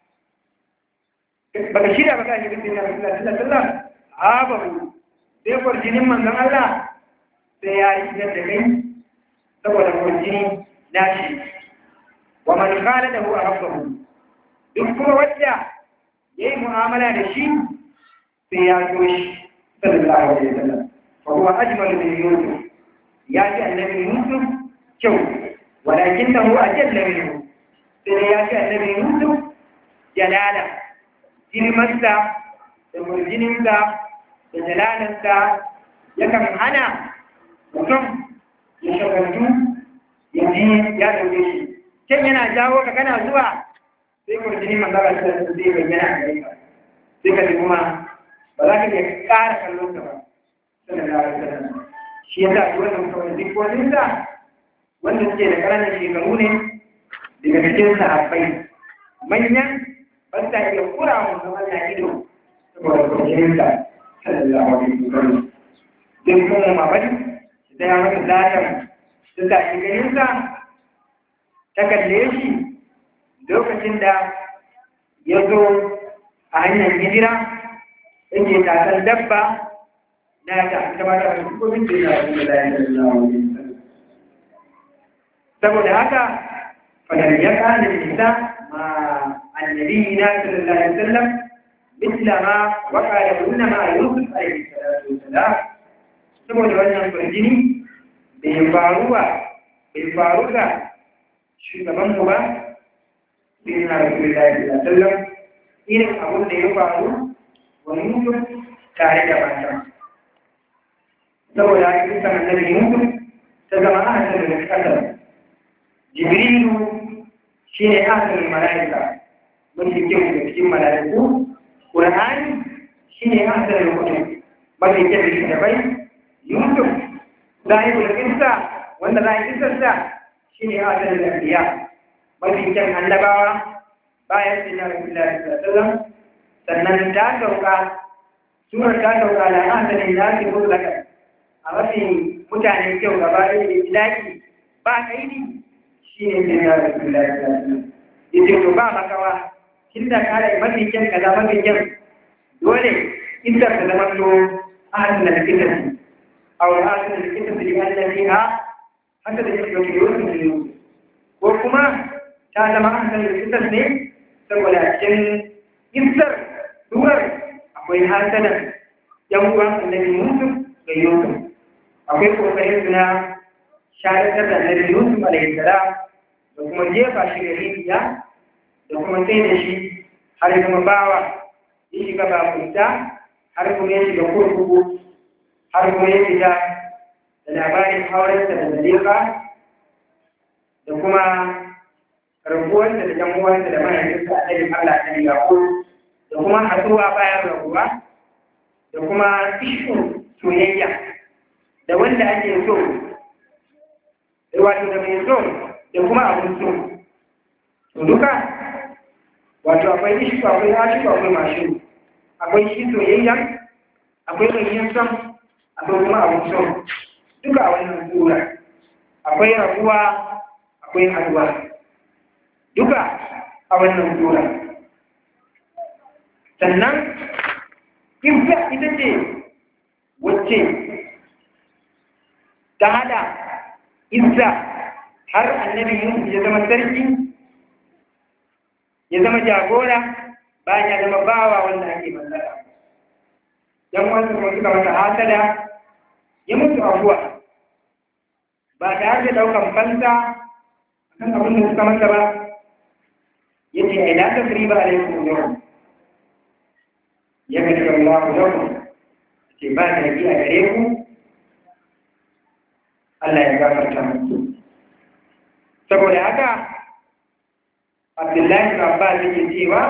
baka shirya ba ka shi bin Allah sallallahu alaihi wasallam a ba sai kwarjinin manzon Allah sai ya yi da kai saboda kwarjini na shi wa man khala da huwa rabbuhu duk kuma wanda yayi mu'amala da shi sai ya so shi sallallahu alaihi wasallam fa huwa ajmalu min yusuf ya ji annabi yusuf kyau walakin da hu ajalla minhu sai ya ji annabi yusuf jalala girmansa da murjininsa da jalalansa yakan hana mutum ya shagaltu ya ji ya dauke shi can yana jawo ka kana zuwa sai murjinin manzara ta zai bayyana a gare ka sai ka ji kuma ba za ka iya ƙara kallon ka ba sallallahu alaihi wasallam shi ya sa wannan kawai duk wani sa wanda suke da ƙananan shekaru ne daga cikin sahabbai manyan ba sa iya kura wa zaman na ido saboda kwanciyar sa sallallahu alaihi wasallam duk kuma mamari da ya masa zatar da sa shi ganin sa ta kalle shi lokacin da ya zo a hanyar hijira yake tasar dabba na ta gabatar da hukumin da ya yi da ya yi saboda haka fadar ya kada nisa ma annabi na sallallahu alaihi wasallam misla ma waka da kunna ma yusuf alaihi salatu wasalam saboda wannan farjini bai faruwa bai faru ga shugaban mu ba sai na rasulullahi sallallahu alaihi wasallam irin abin da ya faru wa yusuf tare da mata saboda haka kusan annabi yusuf ta zama a hasan da kasar jibrilu shi ne asalin mala'ika mafi kyau da cikin mala'iku ƙur'ani shi ne asalin kuɗi mafi kyau da da bai yusuf zahibul kissa wanda za a kissarsa shi ne asalin lafiya mafi kyan annabawa bayan sin na rasulullah sallallahu sannan ta sauka surar ta sauka da asalin nasi mutlaka a mafi mutane kyau gaba ɗaya da ilaki ba kaidi shi ne sai ya rasu da ya ce to ba makawa kin da kare mafi kyan kaza mafi kyan dole inda ta zama to ahadin da kitan aw ahadin da kitan da ya Allah ha haka da yake yau yau ne ko kuma ta zama ahadin da kitan ne saboda cikin isar duwar akwai hasadan yan uwan annabi Yusuf ga Yusuf akwai kokarin suna sharatar da annabi Yusuf alaihi salam da kuma jefa shi da rijiya da kuma sai da shi har zama bawa ya shiga bakunta har kuma ya shiga kurkuku har kuma ya fita da labarin aurensa da zalika da kuma rabuwarsa da yan uwansa da mahaifinsa a ɗarin Allah ta yaƙo da kuma haɗuwa bayan rabuwa da kuma ishin soyayya da wanda ake so wato da mai so da kuma abin so to duka wato akwai ishi akwai hashi akwai mashin akwai shi soyayya akwai mai yin son akwai kuma abin so duka a wannan tsura akwai rabuwa akwai haduwa duka a wannan tsura sannan ita ita ce wacce ta hada izza har annabi Yusuf ya zama sarki ya zama jagora bayan ya zama bawa wanda ake mallaka yan wasu kuma suka masa hasada ya mutu abuwa ba tare da daukan fansa kan abin da suka masa ba ya ce ai la tasriba alaikum yau ya ga daga Allah yau ce ba da a gare ku Allah ya gafarta muku saboda haka abdullahi bin abbas yake cewa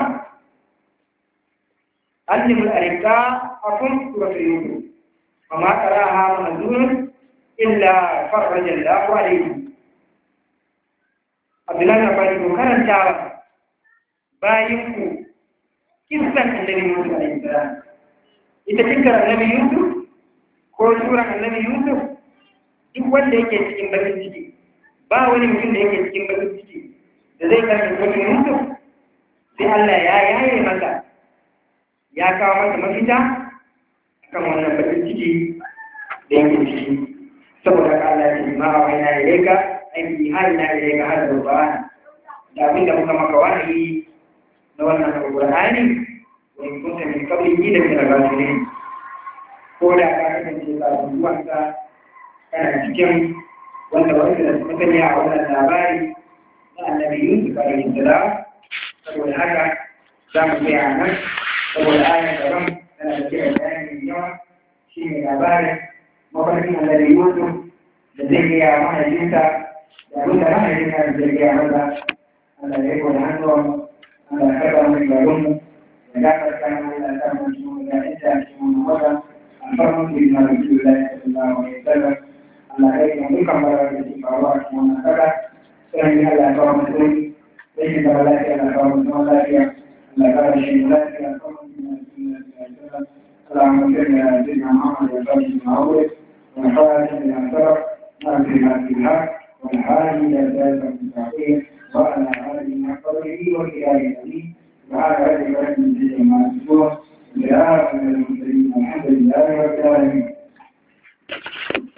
allimul arika akun suratu yusuf wa ma qaraha mahzun illa farraja Allahu alayhi abdullahi bin abbas ko karantawa bayin ku kissan annabi yusuf alayhi salam ita cikin annabi yusuf ko suran annabi yusuf duk wanda yake cikin bakin ciki ba wani mutum da yake cikin bakin ciki da zai karfi wani mutum sai Allah ya yaye masa ya kawo masa mafita kan wannan bakin ciki da yake ciki saboda haka Allah ya ce ma wa ina ilaika aiki har ina ilaika har da ba da abin da muka maka wahayi na wannan alqur'ani wa in kunta min qablihi la min al-ghafilin ko da ka kasance ka zuwanka kana cikin wanda wanda da suka sani a wannan labari na annabi Yusuf alaihi salam saboda haka za mu tsaya nan saboda ayar gaban tana da kira bayani yawa shi ne labarin mafarkin annabi Yusuf da zai gaya mahaifinsa da abin da mahaifinsa da zai gaya masa Allah ya yi wani hannuwan Allah ya karɓa mu garinmu da da gafarta mana da ta mutu da ita cikin wata alfarman da yana da kiwo da sallallahu alaihi wasallam Allah ya yi dukkan bara da ke faruwa a cikin wannan kasa sai ya Allah ya kawo mutum rashin zama lafiya na kawo mutum lafiya Allah ya kawo shi lafiya alfarman da yana da kiwo da sallallahu اللهم صل على سيدنا محمد وسلم المعروف والخاتم لما سبق ناصر ما في الحق والحادي الى ذلك المستقيم وعلى اله وصحبه وكتابه العزيز وعلى اله وصحبه ما يصفون بآخر المرسلين والحمد لله رب العالمين